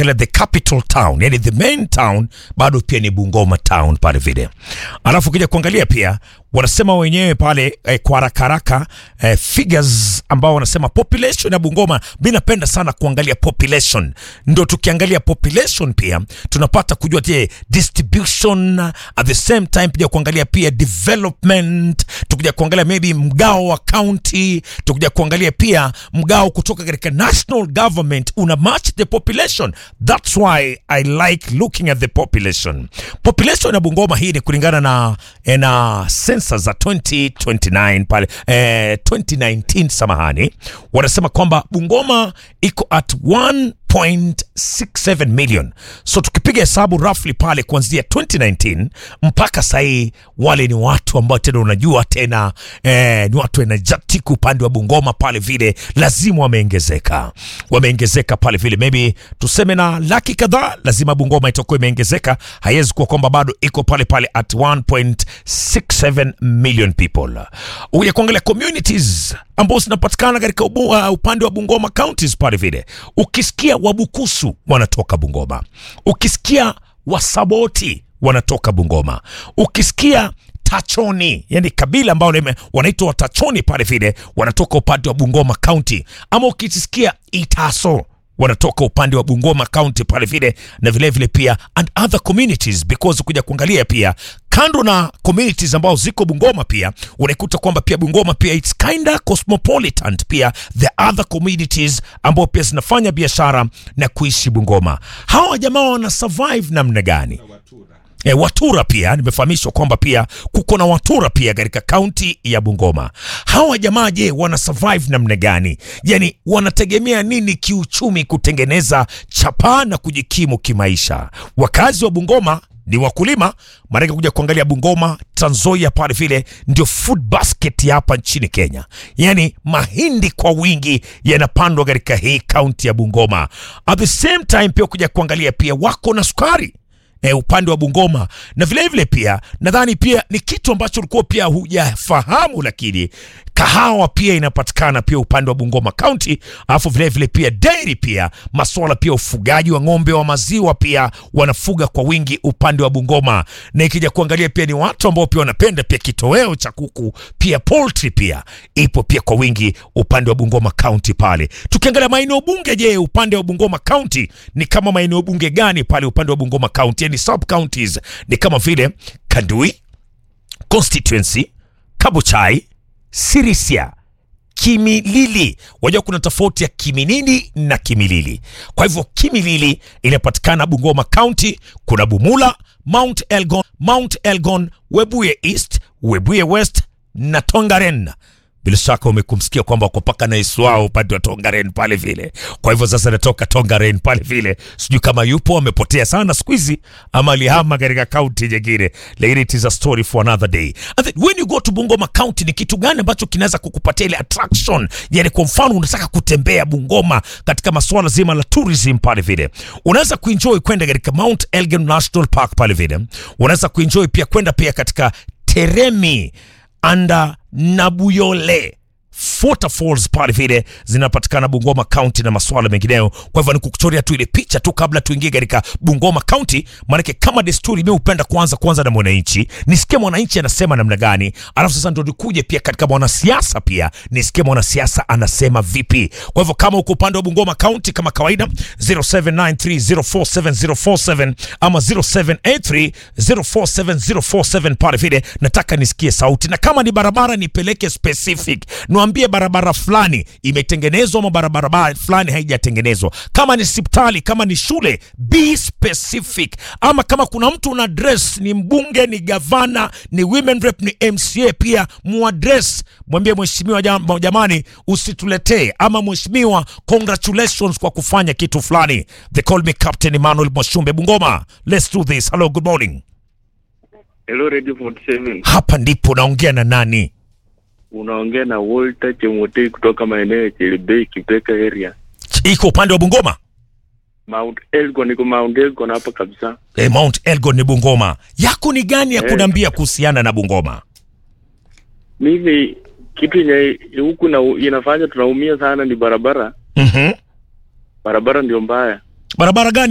ukiangalia the capital town, yani the main town bado pia ni Bungoma town pale vile. Alafu ukija kuangalia pia wanasema wenyewe pale eh, kwa haraka haraka eh, figures ambao wanasema population ya Bungoma. Mi napenda sana kuangalia population, ndo tukiangalia population pia tunapata kujua je, distribution at the same time, pia kuangalia pia development, tukija kuangalia maybe mgao wa county, tukija kuangalia pia mgao kutoka katika national government una match the population. That's why I like looking at the population. Population ya Bungoma hii ni kulingana na eh, na sensa za 2029 pale eh, 2019 samahani, wanasema kwamba Bungoma iko at 1.67 million. So tukipiga hesabu roughly pale kuanzia 2019 mpaka sahii, wale ni watu ambao tena unajua tena eh, ni watu energetic upande wa Bungoma pale vile, lazima wameongezeka, wameongezeka pale vile, maybe tuseme na laki kadhaa, lazima Bungoma itakuwa imeongezeka. Haiwezi kuwa kwamba bado iko pale pale at 1.67 million people. Uya kuangalia communities ambao zinapatikana katika ubu, uh, upande wa Bungoma counties pale vile, ukisikia Wabukusu wanatoka Bungoma, ukisikia Wasaboti wanatoka Bungoma, ukisikia Tachoni, yani kabila ambao lime- wanaitwa Watachoni pale vile wanatoka upande wa Bungoma County, ama ukisikia Itaso wanatoka upande wa Bungoma County pale vile, na vile vile pia and other communities because kuja kuangalia pia kando na communities ambao ziko Bungoma pia unaikuta kwamba pia Bungoma pia it's kinda cosmopolitan pia the other communities ambao pia zinafanya biashara na kuishi Bungoma. Hawa jamaa wana survive namna gani? E, Watura pia nimefahamishwa kwamba pia kuko na Watura pia katika kaunti ya Bungoma. Hawa jamaa je, wana survive namna gani? Yani wanategemea nini kiuchumi kutengeneza chapaa na kujikimu kimaisha? Wakazi wa Bungoma ni wakulima, maanake kuja kuangalia Bungoma, Trans Nzoia pale vile ndio food basket ya hapa nchini Kenya. Yani mahindi kwa wingi yanapandwa katika hii kaunti ya Bungoma. At the same time pia kuja kuangalia pia wako na sukari e, upande wa Bungoma na vilevile vile pia nadhani pia ni kitu ambacho ulikuwa pia hujafahamu, lakini kahawa pia inapatikana pia upande wa Bungoma County, alafu vilevile pia dairy pia maswala pia ufugaji wa ng'ombe wa maziwa pia wanafuga kwa wingi upande wa Bungoma, na ikija kuangalia pia ni watu ambao pia wanapenda pia kitoweo cha kuku pia poultry pia ipo pia kwa wingi upande wa Bungoma County pale. Tukiangalia maeneo bunge, je, upande wa Bungoma County ni kama maeneo bunge gani pale upande wa Bungoma County? Yani sub counties ni kama vile Kandui constituency, Kabuchai, Sirisia, Kimilili. Wajua kuna tofauti ya Kiminini na Kimilili. Kwa hivyo Kimilili inapatikana Bungoma County, kuna Bumula, Mount Elgon, Mount Elgon, Webuye East, Webuye West na Tongaren. Bila shaka umekumsikia kwamba wako paka na Yesu wao upande wa Tongaren pale vile. Kwa hivyo sasa natoka Tongaren pale vile, sijui kama yupo amepotea sana siku hizi ama alihama katika kaunti nyingine, lakini it is a story for another day. And then when you go to Bungoma County, ni kitu gani ambacho kinaweza kukupatia ile attraction? Yani kwa mfano unataka kutembea Bungoma katika masuala zima la tourism pale vile, unaweza kuenjoy kwenda katika Mount Elgon National Park pale vile, unaweza kuenjoy pia kwenda pia katika Teremi anda Nabuyole waterfalls pale vile zinapatikana Bungoma County na masuala mengineyo. Kwa hivyo nikukuchorea tu ile picha tu kabla tuingie katika Bungoma County, maanake kama desturi, mimi hupenda kuanza kwanza na mwananchi, nisikie mwananchi anasema namna gani, alafu sasa ndo nikuje pia katika mwanasiasa, pia nisikie mwanasiasa anasema vipi. Kwa hivyo kama uko upande wa Bungoma County, kama kawaida 0793047047 ama 0783047047 pale vile, nataka nisikie sauti, na kama ni barabara nipeleke specific niambie barabara fulani imetengenezwa ama barabara ba- fulani haijatengenezwa. Kama ni hospitali, kama ni shule, be specific. Ama kama kuna mtu una address, ni mbunge, ni gavana, ni women rep, ni MCA, pia muaddress, mwambie mheshimiwa, jam- jamani, usituletee ama mheshimiwa, congratulations kwa kufanya kitu fulani. They call me Captain Emmanuel Mwashumbe Bungoma. Let's do this. Hello, good morning. Hello Radio 47. Hapa ndipo naongea na nani? Unaongea na Walter Chemotei kutoka maeneo ya Chelebei Kipeka area. Iko upande wa Bungoma? Mount Elgon iko Mount Elgon hapa kabisa. E, Mount Elgon ni Bungoma. Yako ni gani ya Eh. kuniambia kuhusiana na Bungoma? Mimi kitu yenye huku na inafanya tunaumia sana ni barabara. Mhm. Barabara ndio mbaya. Barabara gani